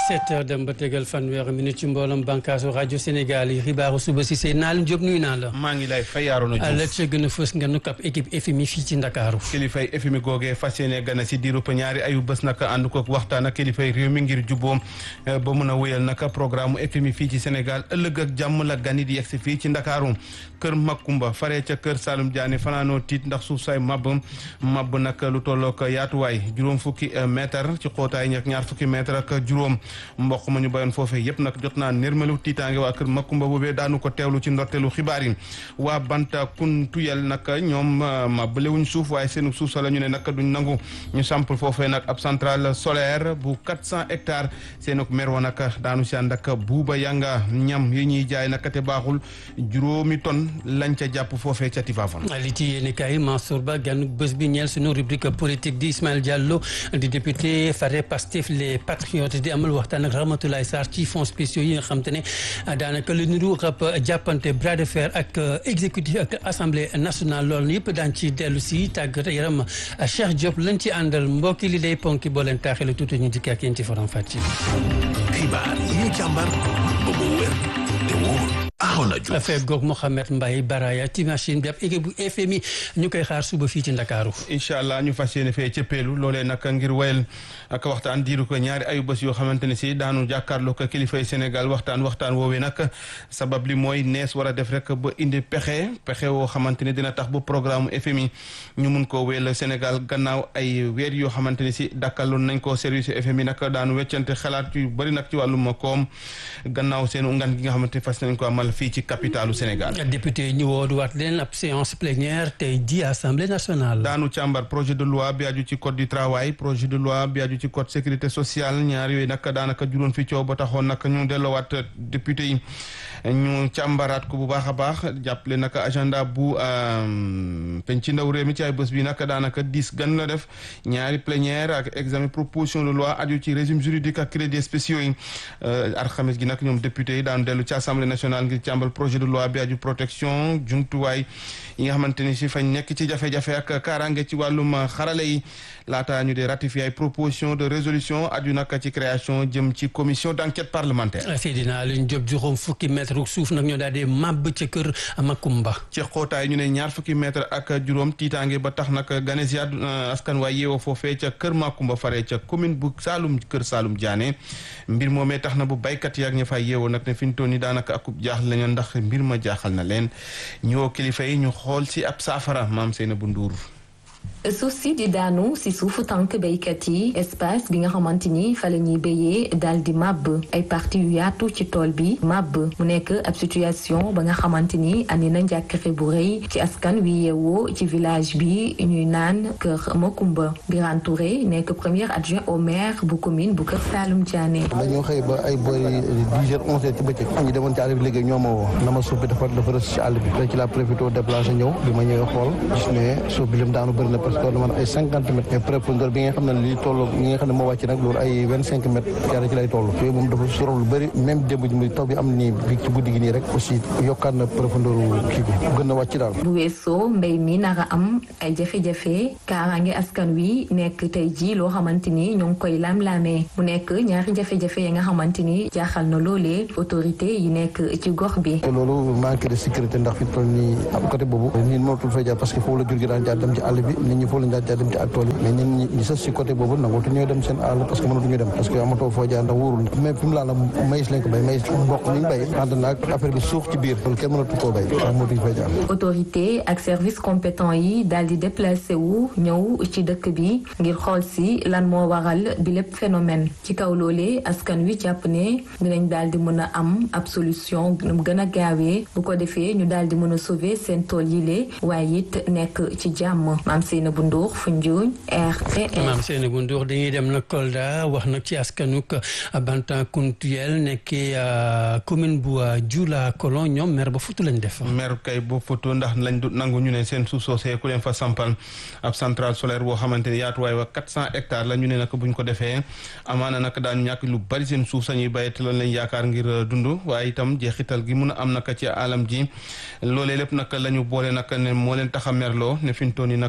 sept heures dem ba tegal fanweeri minute ci mbooloom bànkaasu rajo Sénégal yi xibaaru suba si seen naal Diop nuyu naa la. maa ngi lay fay Arona Diouf la ca gën a fës nga nu kap équipe FMI fii ci Ndakaaru. kilifay FMI googee fas yéene gana si diiru ñaari ayu bés nag ànd koog waxtaan ak kilifay réew mi ngir jubboom ba mun a wéyal nag programme FMI fii ci Sénégal ëllëg ak jàmm la gani di yegsi fii ci Ndakaaru kër Makumba faree ca kër Saalum Diané fanaanoo tiit ndax suuf say mabb mabb nag lu tollook yaatuwaay juróom fukki mètre ci xóotaay ñak ñaar fukki mètre ak juróom mboq ma ñu bayoon foofee yëpp nag jot naa nérmelu tiitaange waa kër Makumba boobee daanu ko teewlu ci ndorteelu xibaar yi waa Banta Kuntuyel nag ñoom mabbalewuñ suuf waaye seenu suuf sa la ñu ne nag duñ nangu ñu samp foofee nag ab centrale solaire bu 400 hectares seen ak mer wa nag daanu si ànd ak buuba yanga ñam yi ñuy jaay nag te baaxul juróomi tonne lañ ca jàpp foofee ca Tivaouane. li ci yéen kay Mansour Ba gan bés bi ñeel suñu rubrique politique di Ismaël Diallo di député fare Pastef les patriotes di amal waxtaan ak Ramatoulaye Sarr ci fonds spéciaux yi nga xam te ne daanaka lu niru rab jàppante bras de fer ak exécutif ak assemblée nationale loolu yëpp daan ci dellu si tàggat yaram Cheikh Diop lañ ci àndal mbokki li day ponki boo leen taaxee la tuuti ñu dikk ak yéen ci forom fàcc. xibaar yi ñu càmbar ba mu wér te wóor. affaire goog Mouhamed Mbaye Baraya ci machine bi ab équipe bu FMI ñu koy xaar suba fii ci Ndakaaru incha allah ñu fas yéene fee cëppeelu loolee nag ngir wayal ak waxtaan diiru ko ñaari ayu bés yoo xamante ne si daanu jàkkaarloo ko kilifay Sénégal waxtaan waxtaan woowee nag sabab li mooy nees war a def rek ba indi pexe pexe woo xamante ne dina tax bu programme FMI ñu mun koo wéyal Sénégal gannaaw ay weer yoo xamante ne si dakkaloon nañ ko service FMI nag daanu weccante xalaat yu bëri nag ci wàllum koom gannaaw seen ngan gi nga xamante ne fas nañ ko amal fii ci capitalu Sénégal. député yi ñu woodu waat leen ab séance plénière tey ji assemblée nationale. daanu càmbar projet de loi bi aju ci code du travail projet de loi bi aju ci code sécurité sociale ñaar yooyu nag daanaka juróon fi coow ba taxoon nag ñu delloowaat député yi ñu càmbaraat ko bu baax a baax jàppale nag agenda bu penc ci ndaw réew mi ci ay bés bi nag daanaka dix gan la def ñaari plénière ak examen proposition de loi aju ci régime juridique ak crédits spéciaux yi alxames gi nag ñoom député yi daan dellu ci assemblée nationale ngir càmbal projet de loi bi aju protection jumtuwaay yi nga xamante ni si fañ nekk ci jafe-jafe ak kaaraange ci wàllum xarale yi laata ñu dee ratifié ay proposition de résolution aju nag ci création jëm ci commission d' enquête parlementaire. Seydina Alioune Diop juróom fukki mètre suuf nag ñoo daal di màbb ca kër Makumba. ci xóotaay ñu ne ñaar fukki mètre ak juróom tiitaange ba tax nag ganes ya askan waay yeewoo foofee ca kër Makumba fare ca commune bu Saalum kër Saalum Diané mbir moomee tax na bu baykat yi ak ña fay yeewoo nag ne fi ñu toll nii daanaka akub jaaxle lañu ndax mbir ma jaaxal na leen ñoo kilifa yi ñu xool si ab saafara maam Seynabou Ndour suuf si di daanu si suufu tànk béykat yi espace bi nga xamante ni fa la ñuy béyee daal di màbb ay parti yu yaatu ci tool bi màbb mu nekk ab situation ba nga xamante ni andi na njàkkare bu rëy ci askan wi yeewoo ci village bi ñuy naan kër Makumba Birane Touré nekk premier adjoint au maire bu commune bu kër Saalum Diané. dañoo xëy ba ay boori dix heures onze heures ci bëccëg ñu demoon ci àll bi liggéey ñoo ma woo na ma suuf bi dafa dafa rës ci àll bi ci la profité déplacé ñëw bi ma ñëwee xool gis ne suuf bi lim daanu bëri na parce que man ay cinquante mètres mais profondeur bi nga xam ne li toll ñi nga xam ne moo wàcc nag loolu ay vingt cinq mètres carré ci lay toll yooyu moom dafa sorof lu bëri même démb ji muy taw bi am nii bi ci guddi gi nii rek aussi yokkaat na profondeur kii bi gën na wàcc daal bu weesoo mbéy mi nara am ay jafe-jafe kaaraange askan wi nekk tey ji loo xamante ni ñoo ngi koy lam-laamee mu nekk ñaari jafe-jafe yi nga xamante ni jaaxal na loolee autorité yi nekk ci gox bi te loolu manque de sécurité ndax fi toll nii am côté boobu nit mënatul fay jaar parce que foofu la jur gi daan jaar dem ci àll bi nit ñi foofu lañ daan jaar dem ci ak tool yi mais ñun ñi ñi sës si côté boobu nangootu ñooy dem seen àll parce que mënatuñu dem parce que amatoo foo jaar ndax wóorul mais fi mu laa la maïs lañ ko béy maïs mboq ñu ngi béy ànd naag affaire bi suux ci biir loolu kenn mënatu koo béy ndax mënatuñu fay jaar autorité ak service compétent yi daal di déplacé wu ñëw ci dëkk bi ngir xool si lan moo waral bi lépp phénomène ci kaw loolee askan wi jàpp ne dinañ daal di mën a am ab solution mu gën a gaawee bu ko defee ñu daal di mën a sauver seen tool yi lee waaye it nekk ci jàmm maam Seynabou Ndour Foundiougne RTS. maam Seynabou Ndour dañuy dem nag Kolda wax nag ci askanuk Bantankountouyel nekkee commune bu Dioula Kolon ñoom maire ba futu lañ def. maire kay ba futu ndax lañ du nangu ñu ne seen suuf soosee ku leen fa sampal ab centrale solaire boo xamante ni yaatuwaay wa quatre cent hectares la ñu ne nag buñ ko defee amaana nag daañu ñàkk lu bari seen suuf sañuy bàyyi te loolu lañ yaakaar ngir dund waaye itam jeexital gi mun a am nag ci alam ji loolee lépp nag la ñu boole nag ne moo leen tax a merloo ne fi mu toll nii nag daanaka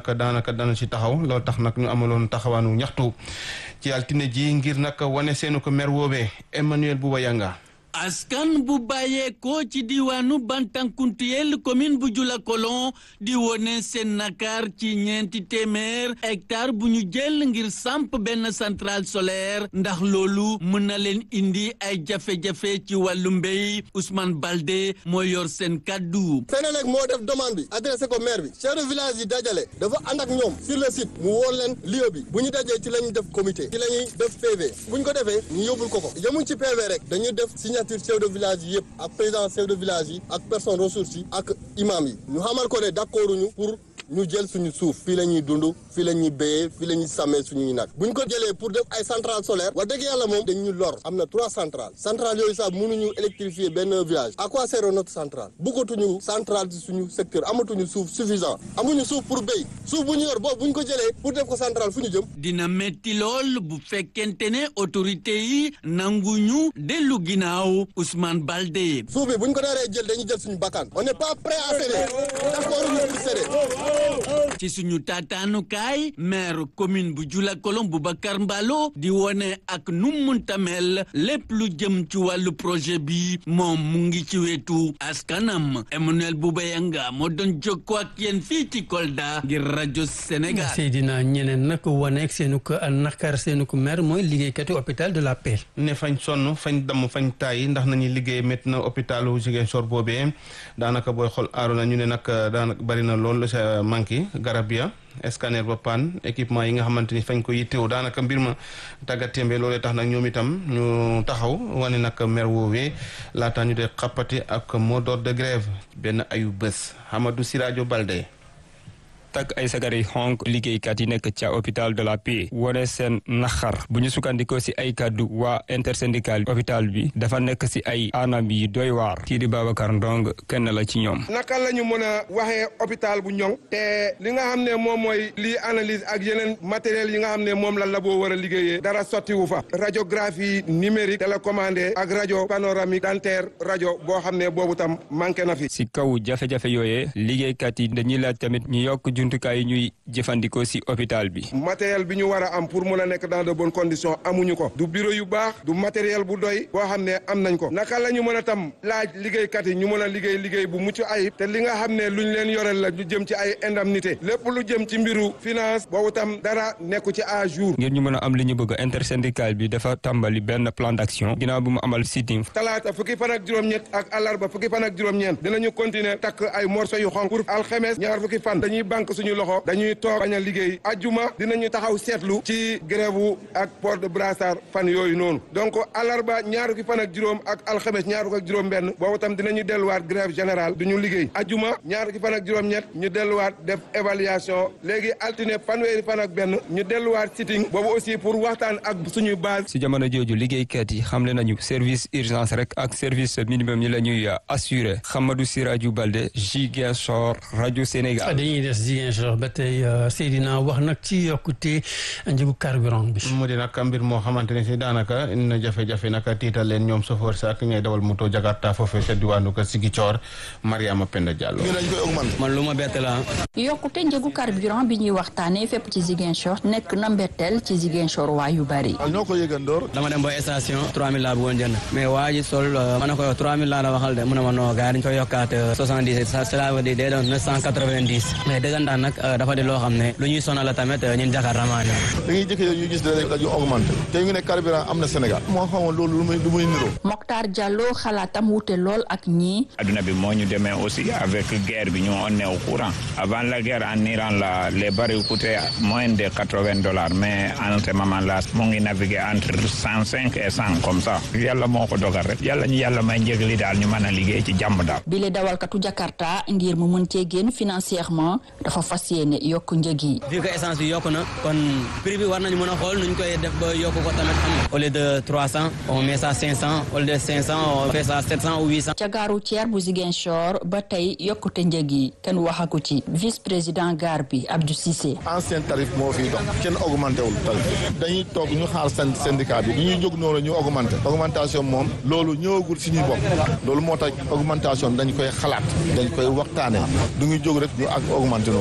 dana ci taxaw loolu tax nag ñu amaloon taxawaanu ñaxtu ci altine ji ngir nag wane seenu ko mer woobee Emmanuel Bouba Yanga askan bu bàyyeekoo ci diwaanu Bantankuntuyel commune bu Julakolon di wone seen nakar ci ñeenti téeméer hectare bu ñu jël ngir samp benn centrale solaire ndax loolu mën na leen indi ay jafe-jafe ci wàllu mbéy Ousmane Balde moo yor seen kaddu. Senelec moo def demande bi adressé ko maire bi chef de village yi dajale dafa ànd ak ñoom sur le site mu woo leen lieu bi bu ñu dajee ci la ñuy def comité ci la ñuy def PV bu ñu ko defee ñu yóbbul ko ko yemuñ ci PV rek dañuy def signature chef de village yi yëpp ak président chef de village yi ak personne ressources yi ak imam yi ñu xamal ko ne d'accord ñu pour ñu jël suñu suuf fii la ñuy dund fii la ñuy béyee fii la ñuy sàmmee suñuy nag bu ñu ko jëlee pour def ay centrale solaire wax dëgg yàlla moom dañ ñu lor am na trois centrales centrales yooyu sax mënuñu électrifier benn village à quoi sert notre centrale bëggatuñu centrale ci suñu secteur amatuñu suuf suffisant amuñu suuf pour béy suuf bu ñu yor boobu bu ñu ko jëlee pour def ko centrale fu ñu jëm dina metti lool bu fekkente ne autorité yi nanguñu dellu ginnaaw Ousmane Balde. suuf bi bu ñu ko naree jël dañuy jël suñu bakkan on n'est pas prêt à céder d'accord ñu pour céder ci suñu taataanukaay maire commune bu Julakolon Boubacar Mballo di wone ak nu munta mel lépp lu jëm ci wàllu projet bi moom mu ngi ci wetu askanam Emmanuel Boubayanga moo doon jokkoo ak yéen fii ci Kolda ngir rajo Sénégal. Seydina ñeneen nag waneeg seenu ko nakar seenu ko maire mooy liggéeykati hôpital de la Paix. ne fañ sonn fañ damm fañ tàyyi ndax nañuy liggéey métti na hôpitalu Ziguinchor boobee daanaka booy xool aaru na ñu ne nag daanaka bari na lool sa manqué garab ya scanner ba panne équipement yi nga xamante ni fañ ko yittewu daanaka mbir ma tàggatémbe loolee tax nag ñoom itam ñu taxaw wane nag mer woowee laata ñu dee xappati ak mot d'ordre de grève benn ayu bés Hamadou Sirajo Balde takk ay sagar yi xonk liggéeykat yi nekk ca hôpital de la Paix wone seen naxar bu ñu sukkandikoo si ay kàddu waa intersyndical hôpital bi dafa nekk si ay anam yi doy waar kii di Babacar Ndong kenn la ci ñoom naka la ñu mën a waxee hôpital bu ñoŋ te li nga xam ne moom mooy lii analyse ak yeneen matériel yi nga xam ne moom la labo war a liggéeyee dara sottiwu fa radiographie numérique télécommandé ak rajo panoramique dentaire rajo boo xam ne boobu tam manqué na fi si kaw jafe-jafe yooyee liggéeykat yi dañuy laaj tamit ñu yokk jumtukaay yi ñuy jëfandikoo si hôpital bi. matériel bi ñu war a am pour mun a nekk dans de bonnes conditions amuñu ko du bureau yu baax du matériel bu doy boo xam ne am nañ ko naka la ñu mën a tam laaj liggéeykat yi ñu mën a liggéey liggéey bu mucc ayib te li nga xam ne luñ leen yoreel la ñu jëm ci ay indemnité lépp lu jëm ci mbiru finance boobu tam dara nekku ci à jour. ngir ñu mën a am li ñu bëgg intersyndical bi dafa tàmbali benn plan d'action ginnaaw bu mu amal sitting. talaata fukki fan ak juróom-ñett ak alarba fukki fan ak juróom-ñeent dinañu continuer takk ay morceau yu xonk pour alxemes ñaar fukki fan dañuy banque suñu loxo dañuy toog bañ a liggéey ajjuma dinañu taxaw seetlu ci grève wu ak port de brassard fan yooyu noonu donc alarba ñaar fukki fan ak juróom ak alxames ñaar fukki ak juróom benn boobu tam dinañu delluwaat grève générale duñu liggéey ajjuma ñaar fukki fan ak juróom-ñett ñu delluwaat def évaluation léegi altine fanweeri fan ak benn ñu delluwaat sitting boobu aussi pour waxtaan ak suñuy base si jamono jooju liggéeykat yi xamle nañu service urgence rek ak service minimum yi la ñuy assuré Hamadou Sirajou Balde Ziguinchor rajo Sénégal. dañuy des Ziguinchor ba tey Seydina wax nag ci yokkute njëgu carburant bi. mu di nag mbir moo xamante ne si daanaka indi na jafe-jafe nag tiital leen ñoom chauffeur sa ak ñooy dawal moto Jakarta foofee sa diwaanu ko Ziguinchor Mariama Penda Diallo. man lu ma bett la yokkute njëgu carburant bi ñuy waxtaanee fépp ci Ziguinchor nekk na mbetteel ci Ziguinchor waa yu bari. ñoo ko yëgandoor. dama dem ba station 3000 laa bëggoon jënd mais waa ji sol ma ne ko 3000 laa la waxal de mu ne ma non gars dañu koy yokkaat 70 ça cela veut dire day doon 990 mais dëggantaan nag dafa di loo xam ne lu ñuy sonal la tamit ñun Jakarta maa ñëw. dañuy jëkk ñu gis ne dañu augmenté te ñu ne carburant am na Sénégal moo xamoon loolu lu muy lu muy niroo. Mokhtar Diallo xalaatam wute lool ak ñii. adduna bi moo ñu demee aussi avec guerre bi ñu on est au courant avant la guerre en Iran la les barils coûtaient moins de quatre-vingts dollars mais en ce moment là mu ngi naviguer entre cent cinq et cent comme ça yàlla moo ko dogal rek yàlla ñu yàlla may njëg li daal ñu mën a liggéey ci jàmm daal. bile dawalkatu Jakarta ngir mu mën cee génn financièrement dafa fas yéene yokk njëg yi. vu que essence bi yokk na kon prix bi war nañu mën a xool nuñ koy def ba yokk ko tamit xam nga au lieu de trois cent on met ça cinq cent au lieu de cinq cent on fait ça sept cent ou huit cent. ca gare routière bu Ziguinchor ba tey yokkute njëg yi kenn waxaku ci vice président gare bi Abdou Cissé. ancien tarif moo fiy dox kenn augmenté wul tarif dañuy toog ñu xaar seen syndicat bi ñu ñuy jóg noonu ñu augmenté augmentation moom loolu ñëwagul si ñuy bopp loolu moo tax augmentation dañ koy xalaat dañ koy waxtaane du ñu jóg rek ñu ak augmenté noonu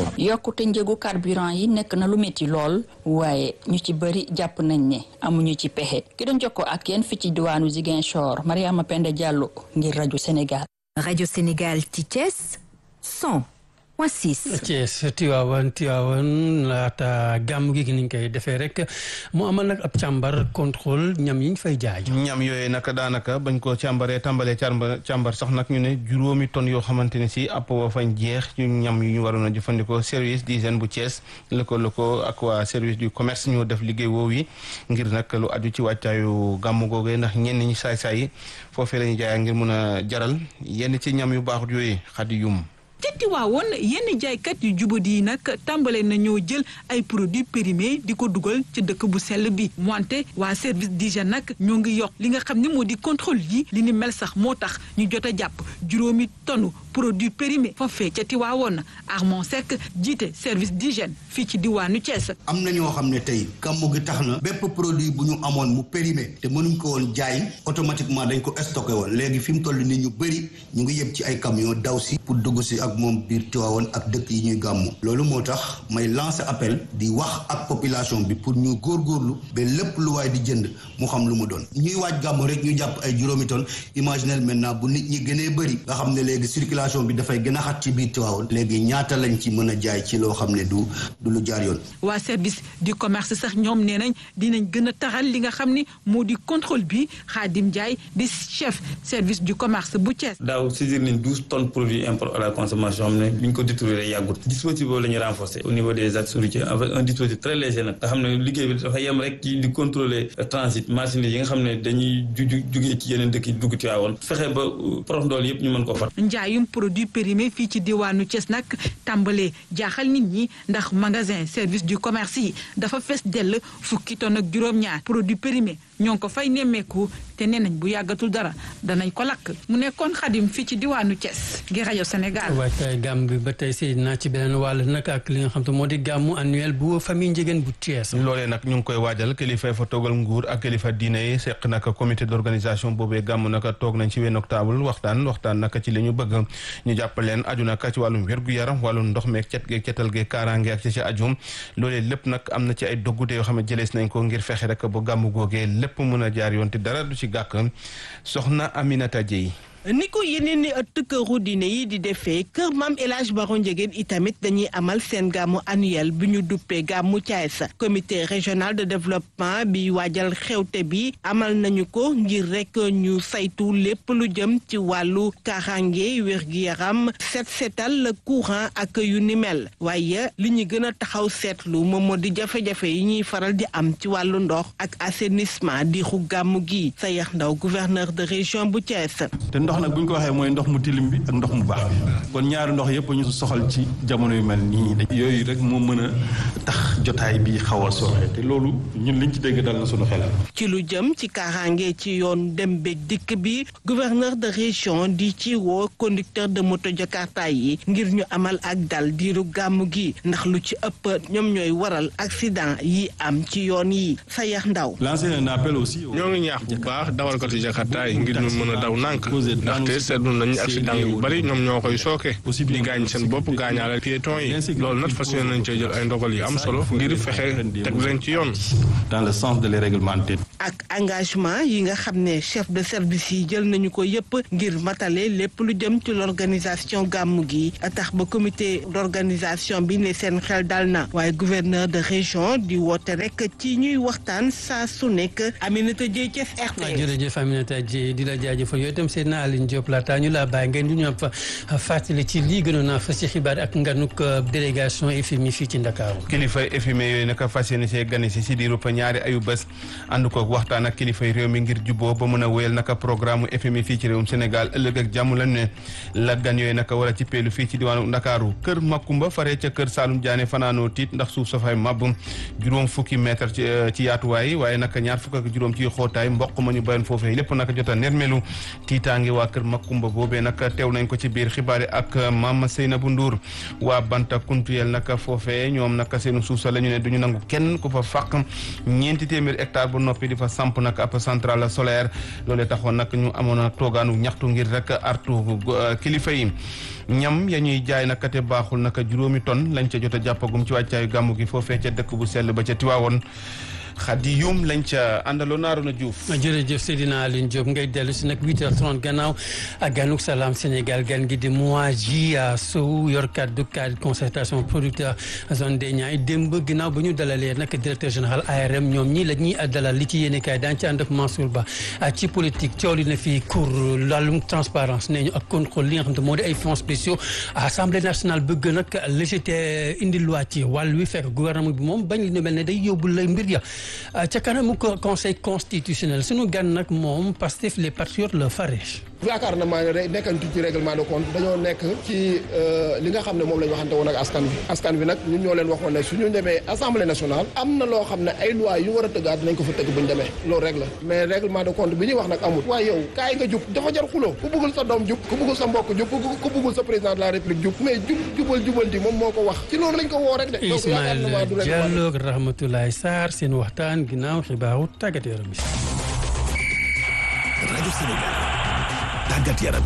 yokkute njëgu carburant yi nekk na lu métti lool waaye ñu ci bëri jàpp nañ ne amuñu ci pexe ki doon jokkoo ak yéen fi ci diwaanu Ziguinchor Mariama Penda Diallo ngir rajo Sénégal. rajo Sénégal ci Thiès 100 point 6. Thiès Tiwaawan Tiwaawan laata gàmm gi ni ñu koy defee rek mu amal nag ab càmbar contrôle ñam yi ñu fay jaay. ñam yooyu nag daanaka bañ ko càmbaree tàmbalee càmbar càmbar sax nag ñu ne juróomi tonnes yoo xamante ne si app wa fañ jeex ñu ñam yu ñu waroon a jëfandikoo service d'hygiène bu Thiès lëkkaloo ko ak waa service du commerce ñoo def liggéey woowu yi ngir nag lu aju ci wàccaayu gàmm googee ndax ñenn ñi saay-saay yi foofee la ñu jaayee ngir mun a jaral yenn ci ñam yu baaxut yooyu xadi yum ca Tiwaawoon yenn jaaykat yu jubadi yi nag tàmbale nañoo jël ay produits périmés di ko dugal ci dëkk bu sell bi wante waa service d'hygiène nag ñoo ngi yokk li nga xam ne moo di contrôle yi li ni mel sax moo tax ñu jot a jàpp juróomi tonne produits périmés foofee ca Tiwaawoon Armand Seck jiite service d'hygiène fii ci diwaanu Thiès. am na ñoo xam ne tey gàmmu gi tax na bépp produit bu ñu amoon mu périmé te mënuñ ko woon jaay automatiquement dañ ko stocké woon léegi fi mu toll nii ñu bëri ñu ngi yëb ci ay camion daw si pour dugg si ak moom biir Tiwaawoon ak dëkk yi ñuy gàmmu loolu moo tax may lancer appel di wax ak population bi pour ñu góorgóorlu ba lépp lu waay di jënd mu xam lu mu doon ñuy waaj gàmmu rek ñu jàpp ay juróomi tonnes imaginel maintenant bu nit ñi gënee bëri nga xam ne léegi circulation bi dafay gën a xat ci biir Tiwaawoon léegi ñaata lañ ci mën a jaay ci loo xam ne du du lu jaar yoon. waa service du commerce sax ñoom nee nañ dinañ gën a taxal li nga xam ni moo di contrôle bi Khadim Ndiaye di chef service du commerce bu Thiès. daaw saisir nañ douze tonnes produits import à la consommation xam ne bi ñu ko détruire yàggut dispositif boobu la ñuy renforcer au niveau des axes routiers avec un dispositif très léger nag nga xam ne liggéey bi dafa yem rek ci di contrôler transit marchandise yi nga xam ne dañuy ju jugee ci yeneen dëkk yi dugg ci waawoon fexe ba prox ndool yëpp ñu mën ko fat njaayum produit périmé fii ci diwaanu Thiès nag tàmbalee jaaxal nit ñi ndax magasin service du commerce yi dafa fees dell fukki tonne ak juróom-ñaar produit périmé ñoo ngi ko fay nemmeeku te nee nañ bu yàggatul dara danañ ko lakk mu nekkoon xadim fii ci diwaanu Thiès ngir rajo Sénégal. waajtaay gàmm bi ba tey si naa ci beneen wàll nag ak li nga xam te moo di gàmmu annuel bu famille Ndiéguène bu Thiès. loolee nag ñu ngi koy waajal kilifa fa toogal nguur ak kilifa diine yi seq nag comité d'organisation boobee gàmm nag toog nañ ci wenn octobre waxtaan waxtaan nag ci li ñu bëgg ñu jàpp leen aju nag ci wàllum wér-gu-yaram wàllum ndox meeg cet geeg cetal geeg kaaraange ak ci ci aju loolee lépp nag am na ci ay doggute yoo xam ne jëlees nañ ko ngir fexe rek bu gàmm googee lépp mën a jaar yoon te dara du ci gàkk soxna Aminata Dieye ni ko yeneen ni ëtt këru diine yi di defee kër maam El Hadj Baro Ndiéguène itamit dañuy amal seen gàmmu annuel bi ñu duppee gàmmu Thiès comité régional de développement bi waajal xewte bi amal nañu ko ngir rek ñu saytu lépp lu jëm ci wàllu kaaraange wér-gi-yaram set setal courant ak yu ni mel waaye li ñu gën a taxaw seetlu moom moo di jafe-jafe yi ñuy faral di am ci wàllu ndox ak assainissement di xu gàmmu gi Sayax Ndaw gouverneur de région bu Thiès. ndox nag bu ñu ko waxee mooy ndox mu tilim bi ak ndox mu baax bi kon ñaari ndox yëpp ñu soxal ci jamono yu mel nii yooyu rek moo mën a tax jotaay bi xaw a sooxe te loolu ñun liñ ci dégg dal na suñu xel. ci lu jëm ci kaaraange ci yoon dem beeg dikk bi gouverneur de région di ci woo conducteur de moto jakarta yi ngir ñu amal ak dal diiru gàmmu gi ndax lu ci ëpp ñoom ñooy waral accident yi am ci yoon yi sa yax ndaw. lancer un appel aussi. ñoo ngi ñaax bu baax dawalkatu jakarta yi ngir ñu mën a daw nànk ndaxte seetlu nañu accident yu bari ñoom ñoo koy sooke di gaañ seen bopp gaañaale piéton yi loolu nag fas yéene nañ cee jël ay ndogal yu am solo ngir fexe teg leen ci yoon. dans le sens de les réglementer. ak engagement yi nga xam ne chef de service yi jël nañu ko yépp ngir matale lépp lu jëm ci l'organisation gàmmu gi tax ba comité d'organisation bi ne seen xel dal na waaye gouverneur de région di woote rek ci ñuy waxtaan saa su nekk Aminata Dieye Thiès RTS. jërëjëf Aminata Dieye di la jaajëfal yooyu itam Seydina Aline Diop laata ñu laa bàyyi ngeen du ñu am fa fàttali ci lii gënoon naa fa ci xibaar ak nganuk délégation FMI fii ci Ndakaaru kilifa FMI yooyu naka fas yéene see gane si si diiru pa ñaari ayu bés ànd ko waxtaan ak kilifay réew mi ngir juboo ba mën a wéyal naka programme FMI fii ci réewum Sénégal ëllëg ak jàmm lañ ne la gan yooyu naka war a ci peelu fii ci diwaanu Ndakaaru kër Makumba faree ca kër Saalum Diané fanaanoo tiit ndax suuf sa fay màbb juróom fukki mètre ci ci yaatuwaay waaye naka ñaar fukk ak juróom ci xóotaay mboq ma ñu bayoon foofee lépp naka jot a nermelu tiitaangi waa kër Makumba boobee nag teew nañ ko ci biir xibaar yi ak Mama Seynabou Ndour waa Banta Kuntuel nag foofee ñoom nag seenu suuf sa la ñu ne duñu nangu kenn ku fa fàq ñeenti téeméer hectare bu noppi di fa samp nag ab centrale solaire loolee taxoon nag ñu amoon a toogaanu ñaxtu ngir rek artu kilifa yi ñam ya ñuy jaay nag te baaxul nag juróomi tonne lañ ca jot a jàppagum ci wàccaayu gàmmu gi foofee ca dëkk bu sell ba ca Tiwaawoon xadi yum lañ ca àndaloo Naaruna Diouf. jërëjëf Seydina Aline Diop ngay dellu si nag 8h30 gannaaw ak ganuk salaam Sénégal gan gi di Moadji Sow yor kaddu cadre concertation producteur zone des Niayes démb ginnaaw ba ñu dalalee nag directeur général ARM ñoom ñii la ñuy dalal li ci yéene kaay daan ci ànd ak Mansour Ba ci politique coow li na fii cour wàllum transparence nee ñu ak contrôle li nga xam ne moo di ay fonds spéciaux assemblée nationale bëgg nag légité indi loi ci wàll wi fekk gouvernement bi moom bañ li ñu mel ne day yóbbu lay mbir ya ca kanamu conseil constitutionnel sunu gan nag moom Pastef les patriotes le farèche yaakaar na maa ne nekkantu ci règlement de compte dañoo nekk ci li nga xam ne moom la ñu waxante woon ak askan bi askan bi nag ñun ñoo leen waxoon ne suñu demee assemblée nationale am na loo xam ne ay loi yu war a tëggaat dinañ ko fa tëgg bu ñu demee loolu rek la mais règlement de compte bi ñuy wax nag amul waaye yow kaay nga jub dafa jar xuloo ku bëggul sa doom jub ku bëggul sa mbokk jub ku bëggul sa président de la république jub mais jub jubal jubal di moom moo ko wax ci loolu lañ ko woo rek de donc yaakaar na maa du Ismaïla Diallo ak Rahmatoulaye Sarr seen waxtaan ginnaaw xibaaru tàggat yaram rajo Sénégal tàggat yaram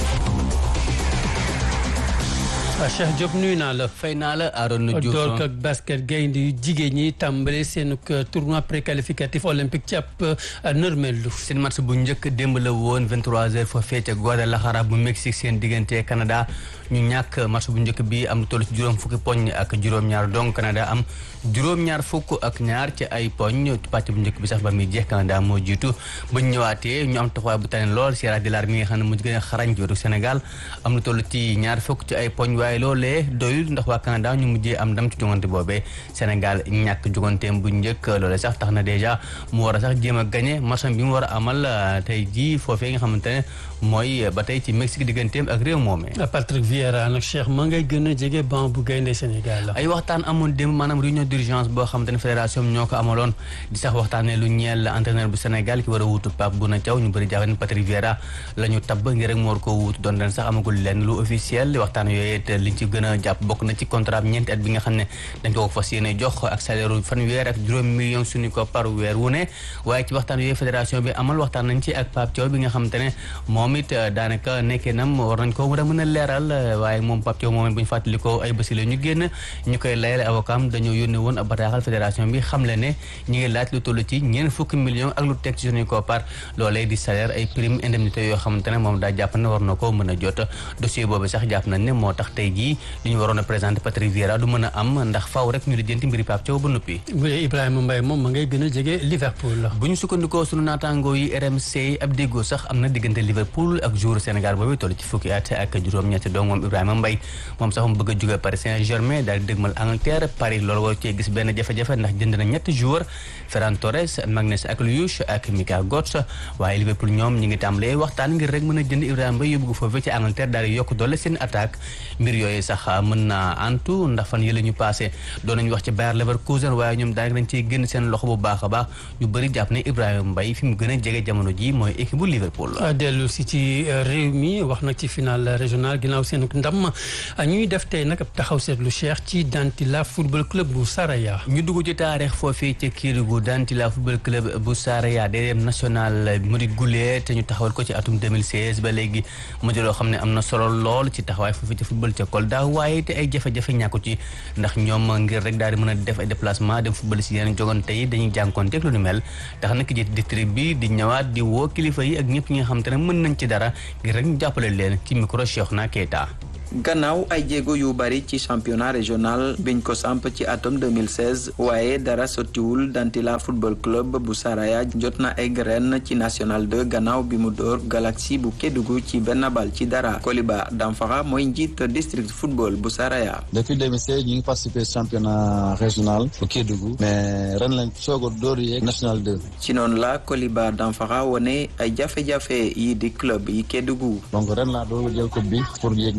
Cheikh Diop nuyu naa la. fay naa la Arona Diouf door ak basket gaynde yu jigéen ñi tàmbale seen tournoi préqualificatif olympique ci ab nërmelu. seen match bu njëkk démb la woon 23h foofee ca Guadalajara bu Mexique seen diggante Canada ñu ñàkk match bu njëkk bi am lu toll ci juróom fukki poñ ak juróom-ñaar donc Canada am juróom-ñaar fukk ak ñaar ci ay poñ pàcc bu njëkk bi sax ba muy jeex Canada moo jiitu ba ñu ñëwaatee ñu am taxawaay bu tane lool Sierra Leone mi nga xam ne mu gën a xarañ jooru Sénégal am lu toll ci ñaar fukk ci ay poñ waaye loolee doyul ndax waa Canada ñu mujjee am ndam ci jongante boobee Sénégal ñàkk joganteem bu njëkk loolee sax tax na dèjà mu war a sax jéem a gagné match bi mu war a amal tey jii foofee nga xamante ne mooy ba tey ci Mexique digganteem ak réew moomee. Patrick Vieira nag Cheikh ma ngay gën a jege banc bu gaynde Sénégal la. ay waxtaan amoon démb maanaam réunion d'urgence boo xamante ne fédération ñoo ko amaloon di sax waxtaanee lu ñeel entraîneur bu Sénégal ki war a wuutu Pape Bouna Thiaw ñu bëri jàpp ne Patrick Vieira la ñu tabb ngir rek mu war koo wuutu doon leen sax amagul lenn lu officiel waxtaan yooyu it liñ ci gën a jàpp bokk na ci contrat ñeenti at bi nga xam ne dañ ko fas yéene jox ak salaire fanweer ak juróom million suñu ko par weer wu ne waaye ci waxtaan yooyu fédération bi amal waxtaan nañ ci ak Pape Thiaw bi nga xamante ne moom it daanaka nekkee nam war nañ ko war a mën a leeral waaye moom Pape Thiaw moom bu ñu fàttali ko ay bési la ñu génn ñu koy layale avocat am dañoo yónnee woon ab bataaxal fédération bi xam le ne ñi ngi laaj lu toll ci ñeent fukki millions ak lu teg ci suñu ko par loolee di salaire ay prime indemnité yoo xamante ne moom daa jàpp ne war na ko mën a jot dossier boobu sax jàpp nañ ne moo tax tey jii li ñu waroon a présenté Patrick Vieira du mën a am ndax faaw rek ñu lijjanti mbiri Pape Thiaw ba noppi bu dee Ibrahima Mbaye moom ma ngay gën a jege Liverpool. bu ñu sukkandikoo sunu naataangoo yi RMC ab déggoo sax am na diggante Liverpool ak joueur Sénégal boobu toll ci fukki at ak juróom-ñetti donc moom Ibrahima Mbaye moom sax mu bëgg a jóge Paris Saint-Germain daal di dëgmal Angleterre Paris loolu war cee gis benn jafe-jafe ndax jënd na ñetti joueur Ferran Torres Magnus Akluyush ak Mika Götze waaye Liverpool ñoom ñi ngi tàmbalee waxtaan ngir rek mën a jënd Ibrahima Mbaye yóbbu ko foofee ci Angleterre daal di yokk doole seen attaque mbir yooyu sax mën na antu ndax fan yële ñu passé doon nañu wax ci Bayer Leverkusen waaye ñoom daanaka dañ ciy génn seen loxo bu baax a baax ñu bëri jàpp ne Ibrahima Mbaye fi mu gën a jege jamono ji mooy équipe bu Liverpool dellu si ci réew mi wax nag ci final régional ginnaaw seen ndam ñuy def tey nag ab taxaw seetlu Cheikh ci Dantila football club bu Saraya. ñu dugg ci taarix foofii ci Kédougou Dantila football club bu Saraya deuxième national mu di gulee te ñu taxawal ko ci atum 2016 ba léegi mu di loo xam ne am na solo lool ci taxawaay foofii ci football ca Kolda waaye te ay jafe-jafe ñàkku ci ndax ñoom ngir rek daal di mën a def ay déplacement dem football si yeneen jogante yi dañuy jànkoonteeg lu ni mel tax na ki jiite district bi di ñëwaat di woo kilifa yi ak ñëpp ñi nga xam te ne mën nañ ci dara ngir rek ñu jàppale leen ci micro Cheikhna Keita gannaaw ay jéego yu bari ci championnat régional biñ ko samp ci atum 2016 waaye dara sottiwul Dantila football club bu Saraya jot na egg ren ci national 2 gannaaw bi mu door Galaxy bu Kédougou ci benn bal ci dara Koliba Damfara mooy njiit district football bu Saraya. depuis 2016 ñu ngi participé championnat régional bu Kédougou mais ren lañ soog a door yeeg national 2. ci noonu la Koliba Damfara wone ay jafe-jafe yi di club yi Kédougou. donc ren laa doon jël coupe bi pour yeeg national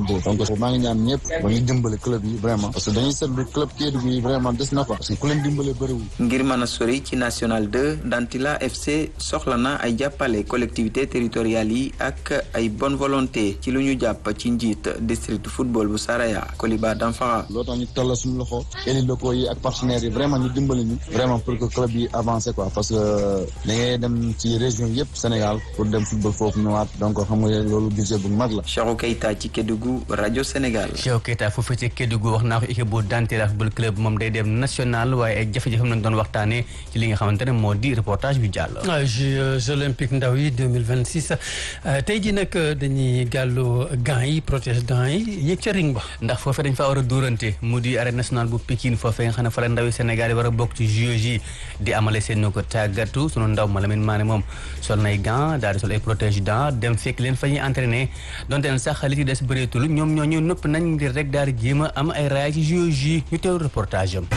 2 donc maa ngi ñaan ñëpp ba ñu dimbale club yi vraiment parce que dañuy seetlu club Kédougou yi vraiment des na fa parce que ku leen dimbale bëriwul ngir mën a sori ci national 2 Dantila FC soxla na ay jàppale collectivité territoriales yi ak ay bonne volonté ci lu ñu jàpp ci njiit district football bu Saraya Koliba Danfara loo tax ñu tolla suñu loxo élus locaux yi ak partenaires yi vraiment ñu dimbali ñu vraiment pour que club yi avancé quoi parce que da ngay dem ci région yëpp Sénégal pour dem football foofu ñëwaat donc xam nga loolu budget bu mag la Cheikhou Keita ci Kédougou rajo Sénégal Cheikhou Keita foofu ci Kédougou wax naa ko équipe bu Dantila football club moom day dem national waaye ay jafe-jafe nañ doon waxtaanee ci li nga xamante ne moo di reportage bi jàll Jeux olympiques ndaw yi 2026 tey ji nag dañuy gàllu gants yi protège dents yi yéeg ca ring ba ndax foofee dañ fa war a dóorante mu di arène nationale bu Pikine foofee nga xam ne fa la ndawi Sénégal yi war a bokk ci Jeux yi di amale seen ko tàggatu sunu ndaw ma Lamine Mané moom sol nay gants daal di sol ay protège dents dem fekk leen fa ñuy entraîné donte leen sax li ci des bëreetul ñoom ñooñu nëpp nañ ngir rek daal di jéem a am ay raaya ci Jeux yi ñu teew reportage am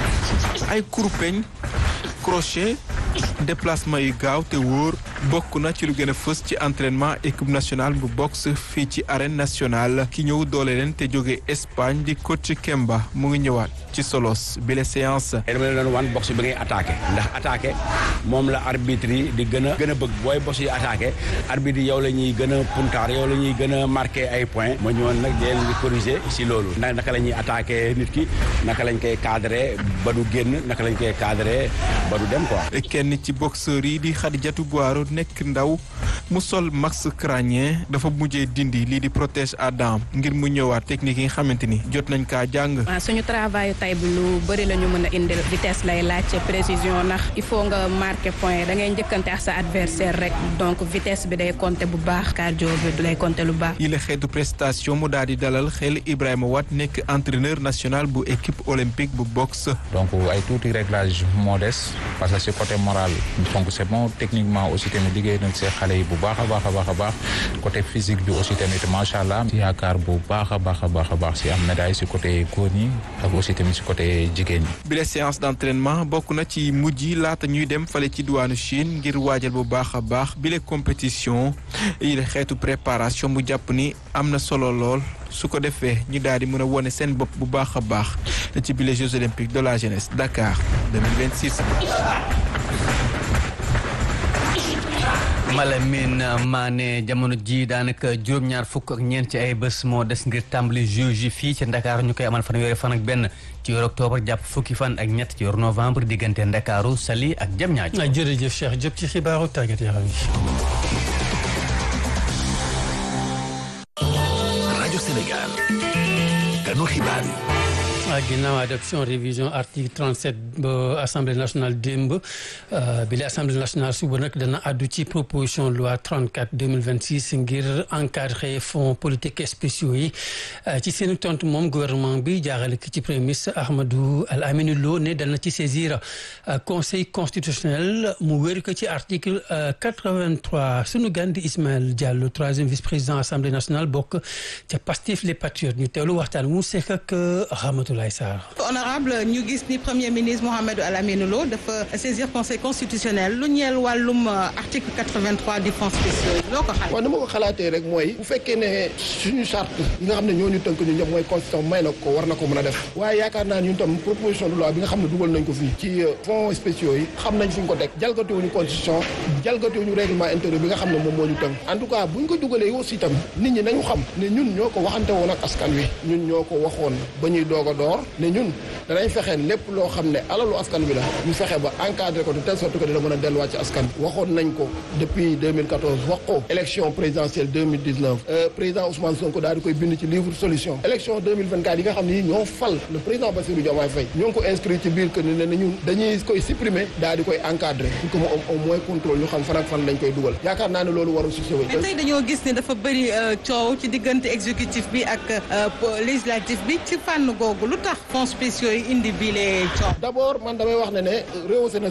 ay kurpeñ crochet déplacement yu gaaw te wóor bokk na ci lu gën a fës ci entraînement équipe nationale bu boxe fii ci arène nationale ki ñëw doole leen te jóge Espagne di coach Kemba mu ngi ñëwaat ci solos bi la séance. dama leen doon wan boxe bi ngay attaqué ndax attaqué moom la arbitre yi di gën a gën a bëgg booy boxe yi attaqué arbitre yi yow la ñuy gën a puntaar yow la ñuy gën a marqué ay points ma ñëwoon nag di leen di corriger si loolu ndax naka la ñuy attaqué nit ki naka lañ koy cadré ba du génn naka lañ koy cadré ba du dem quoi. kenn ci boxeur yi di Khadijatou Boiro nekk ndaw mu sol max crânien dafa mujjee dindi lii di protège à dents ngir mu ñëwaat technique yi nga xamante ni jot nañ kaa jàng. waaw suñu travail tay bi lu bëri la ñu mën a indil vitesse lay laaj précision ndax il faut nga marqué point da ngay njëkkante ak sa adversaire rek donc vitesse bi day compter bu baax cardio bi lay compter lu baax. yi la xeetu prestation mu daal di dalal xel Ibrahima Wade nekk entraîneur national bu équipe olympique bu boxe. donc ay tuuti réglage modeste parce que ci côté moral donc c'est bon techniquement aussi tamit liggéey nañ see xale yi bu baax a baax a baax a baax côté physique bi aussi tamit macha allah si yaakaar bu baax a baax a baax a baax si am médaille si côté góor ñi ak aussi tamit si côté jigéen ñi. bi la séance d'entraînement bokk na ci mujj yi laata ñuy dem fale ci diwaanu Chine ngir waajal bu baax a baax bi la compétition yi la xeetu préparation mu jàpp ni am na solo lool. su ko defee ñu daal di mën a wone seen bopp bu baax a baax ci bile Jeux olympiques de la jeunesse Dakar 2026. Malamine Mané jamono ji daanaka juróom-ñaar fukk ak ñeent ci ay bés moo des ngir tàmbali Jeux yi fii ci Dakar ñu koy amal fanweeri fan ak benn ci weeru octobre jàpp fukki fan ak ñett ci weeru novembre diggante Ndakaaru Saly ak Diamniadio. jërëjëf Cheikh Diop ci xibaaru tàggat yaram yi. rajo Sénégal kanu xibaar yi. ginnaaw adoption révision article 37 ba assemblée nationale démb bi la assemblée nationale suba nag dana addu ci proposition loi 34 2026 ngir encadrer fonds politiques spéciaux yi ci seen tontu moom gouvernement bi jaaxale ki ci premier ministre Ahmadou Al Aminou Lo ne dana ci saisir conseil constitutionnel mu wér ko ci article 83 sunu gan di Ismaël Diallo troisième vice-président assemblée nationale bokk ca Pastef les patriotes ñu teewlu waxtaan mu sekk ak Rahmatoulaye honorable ñu gis ni premier ministre Mohamed Al Aminou Lo dafa saisir conseil constitutionnel lu ñeel wàllum article 83 du fonds spéciaux loo ko xalaat. waaw ni ma ko xalaatee rek mooy bu fekkee ne suñu charte yi nga xam ne ñoo ñu tënk ñu ñëpp mooy constitution may na ko war na ko mën a def waaye yaakaar naa ñun tam proposition de loi bi nga xam ne dugal nañ ko fii ci fonds spéciaux yi xam nañ fi ñu ko teg jalgatiwuñu constitution jalgatiwuñu règlement intérieur bi nga xam ne moom moo ñu tënk en tout cas buñ ko dugalee aussi tam nit ñi nañu xam ne ñun ñoo ko waxante woon ak askan wi ñun ñoo ko waxoon ba ñuy doog a door ne ñun danañ fexe lépp loo xam ne alalu askan bi la ñu fexe ba encadré ko de telle sorte que dina mën a delluwaat ci askan bi waxoon nañ ko depuis 2014 wax ko élection présidentielle 2019 président Ousmane Sonko daal di koy bind ci livre solution élection 2024 yi nga xam ne ñoo fal le président Bassirou Diomaye Faye ñoo ngi ko inscrit ci biir que ne ne ñun dañuy koy supprimer daal di koy encadré pour que mu am au moins contrôle ñu xam fan ak fan lañ koy dugal yaakaar naa ne loolu warul si mais tey dañoo gis ne dafa bëri coow ci diggante exécutif bi ak législatif bi ci fànn googu lu tax fonds spéciaux yi indi bii les coow. d'abord man damay wax ne ne réew